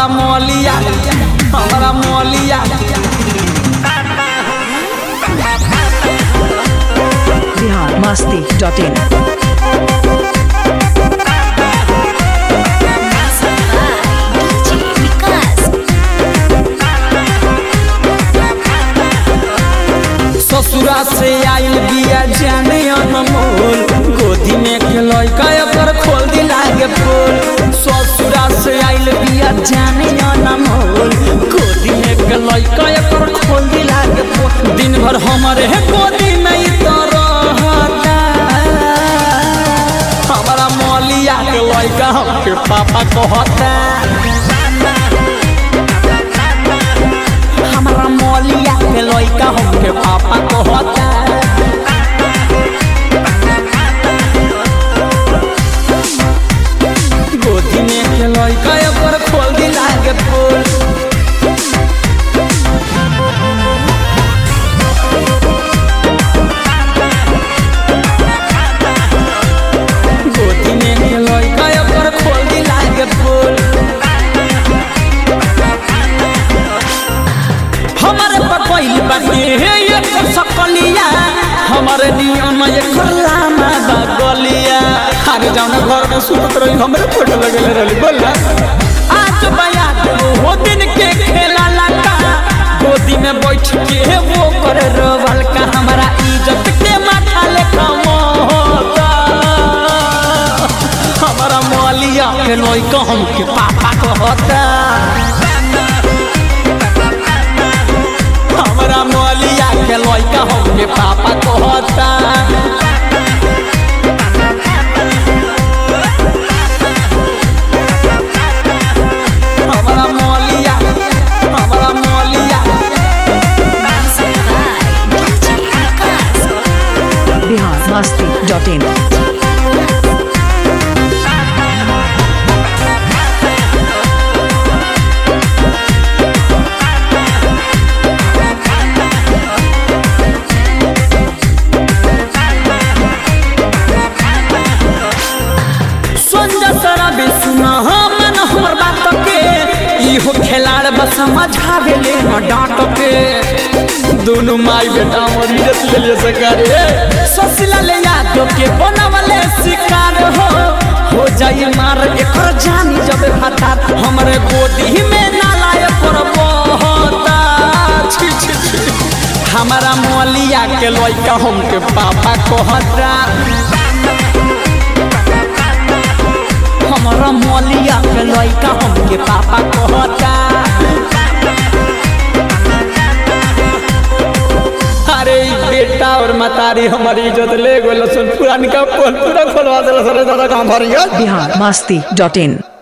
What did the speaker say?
हमारा मौलिया हमारा मौलिया बिहार मस्ती डॉट इन ससुरा से आइल बिया जाने अनमोल गोदी में के लइका पर खोल दी लागे फूल ससुरा से आइल बिया जाने अनमोल गोदी में के लइका पर खोल दी लागे फूल दिन भर हमारे गोदी में ही तो रहता हमारा मौलिया के लइका हमके पापा कहता हमारा मौलिया के लइका हमके पापा कहता गोदी में के लइका पर खोल दी लागे फूल गोदी में के लइका पर खोल दी लागे फूल हमारे पकैल बाटे हे ये सकलिया हमारे नियम ये खलामा बगलिया आगे जाना घर में सुतत रही हमरे फोटो लगेले रहली बोला आज बया वो दिन के खेला लगा गोदी में बैठ के वो करे रोवल का हमारा इज्जत के माथा लेखा मोहता हमारा मौलिया के लइका हमके पापा कहता हमरा मौलिया के लइका हमके पापा कहता हमरा मौलिया हमरा मौलिया बिहार मस्ती डॉट इन संजय सरा भी सुना मन हमर बात के इहो खिलाड़ बस समझावे ले न डांट के दोनों माई बेटा और इज्जत ले लिए सकारे ससला ले याद के बनवले शिकार हो हो जाई मार एकर जानी जब हठात हमरे गोदी में नालाय पर बहता छी छी छी हमारा मौलिया के लइका हमके पापा कहता हमारा मौलिया के लइका हमके पापा कहता अरे ई बेटा और मतारी हमारी इज्जत ले गइल सुन पुरानी का पोल पूरा खोलवा देला सरे दादा काम भरिया बिहार मस्ती डॉट इन